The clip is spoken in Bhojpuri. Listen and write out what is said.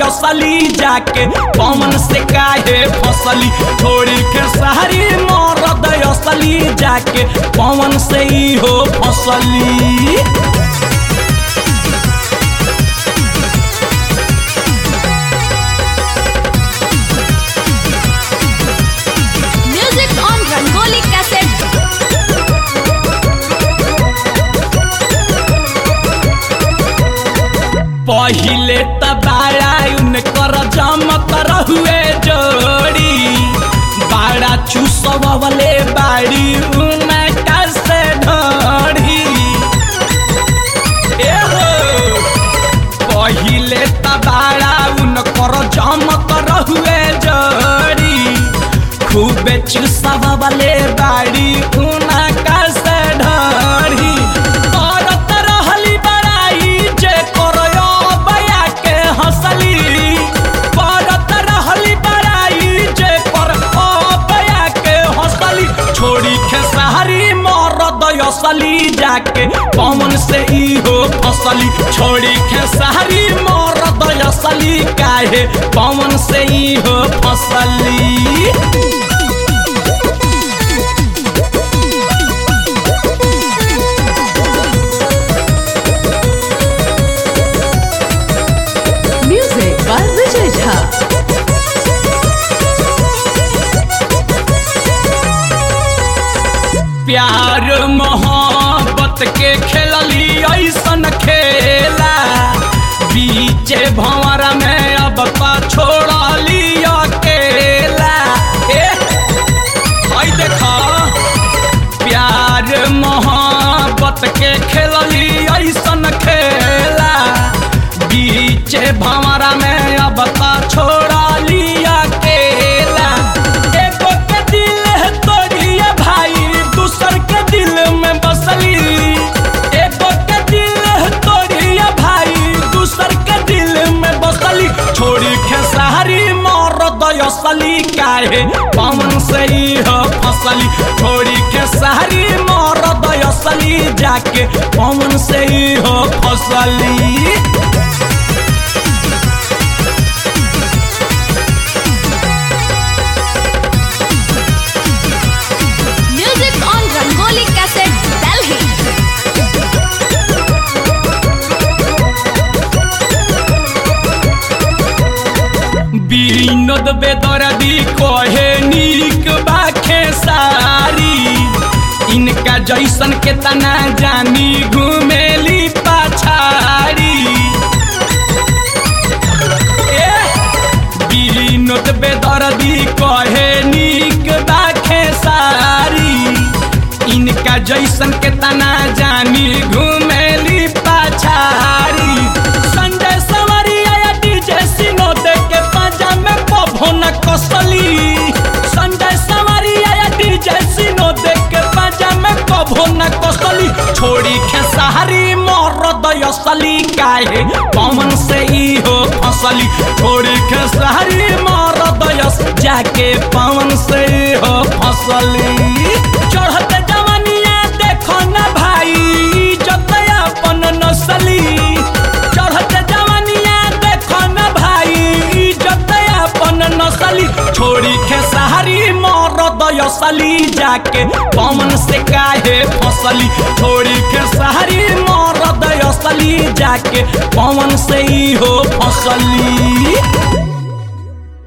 असली जाके पवन से काहे फसली छोड़ी के सहारी मरद असली जाके पवन से ही हो फसली Music on Rangoli cassette. पहिले त बाड़ा उनकर जमत रहुए जोड़ी बाड़ा चुसवले बाड़ी उनका से ढोड़ी ए हो पहिले त बाड़ा उनकर जमत रहुए जोड़ी खूबे चुसवले बाड़ी उनका से ढोड़ी करत रहली बड़ाई जे करयो बया के हंसली करत रहली बड़ाई जे कर ओ बया के हंसली छोड़ी खेसारी मरद असली जाके पवन से ई हो फसली छोड़ी खेसारी मरद असली काहे पवन से ई हो फसली Music by Vijay Jha. प्यार मोहब्बत के खेलली ऐसन खेला बीचे भंवर में अब पा छोड़ली अकेला ए हई देखा प्यार मोहब्बत के खेलली ऐसन खेला बीचे भंवर में अब पा छोड़ली अकेला एगो के दिल है तोड़िए भाई दूसर के दिल में बसली एगो के दिल है तोड़िए भाई दूसर के दिल में बसली छोड़ी खेसारी मरद असली काहे पवन से ही हो फसली छोड़ी खेसारी मरद असली जाके पवन से ही हो फसली Music on Rangoli cassette. Delhi. Binod बेदर्दी कहे नीक बाखे सारी इनका जैसन के तना जानी घुमेली पाछारी ए, বিনোদ बेदर्दी कहे नीक बाखे सारी इनका जैसन के तना जानी घुमेली पाछारी संजय सवरिया या डीजे सिनो दे के पाजा में पभोन कसली संजय सवरिया या डीजे सिनो दे के पाजा में पभोन कसली छोड़ी खेसारी मरद असली काहे पवन से ई हो फसली छोड़ी खेसारी मरद अस जाके पवन से ई हो फसली चढ़ते जवनिया देखो न भाई इज्जत अपन नसली चढ़ते जवनिया देखो न भाई इज्जत अपन नसली छोड़ी खेसारी मरद असली जाके पवन से काहे फसली छोड़ी खेसारी मरद असली जाके पवन से ही हो फसली